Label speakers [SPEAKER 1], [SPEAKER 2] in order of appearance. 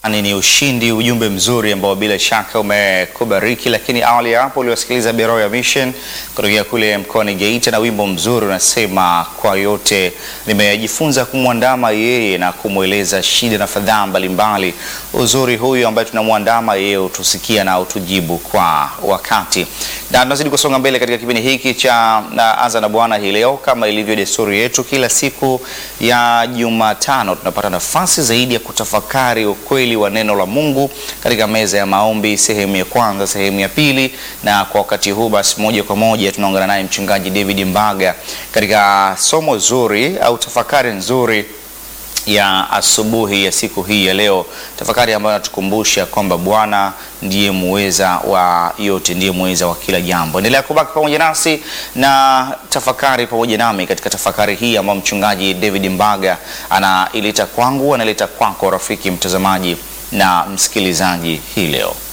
[SPEAKER 1] Ni ni ushindi, ujumbe mzuri ambao bila shaka umekubariki. Lakini awali ya hapo uliwasikiliza Beroya Mission kutokea kule mkoani Geita na wimbo mzuri unasema, kwa yote nimejifunza kumwandama yeye na kumweleza shida na fadhaa mbalimbali. Uzuri huyu ambaye tunamwandama yeye utusikia na utujibu kwa wakati, na tunazidi kusonga mbele katika kipindi hiki cha na Anza na Bwana hii leo, kama ilivyo desturi yetu, kila siku ya Jumatano tunapata nafasi zaidi ya kutafakari ukweli wa neno la Mungu katika meza ya maombi, sehemu ya kwanza, sehemu ya pili. Na kwa wakati huu basi, moja kwa moja tunaungana naye mchungaji David Mbaga katika somo zuri au tafakari nzuri ya asubuhi ya siku hii ya leo, tafakari ambayo natukumbusha kwamba Bwana ndiye muweza wa yote, ndiye muweza wa kila jambo. Endelea kubaki pamoja nasi na tafakari pamoja nami katika tafakari hii ambayo mchungaji David Mbaga anaileta kwangu, analeta kwako rafiki mtazamaji na msikilizaji hii leo.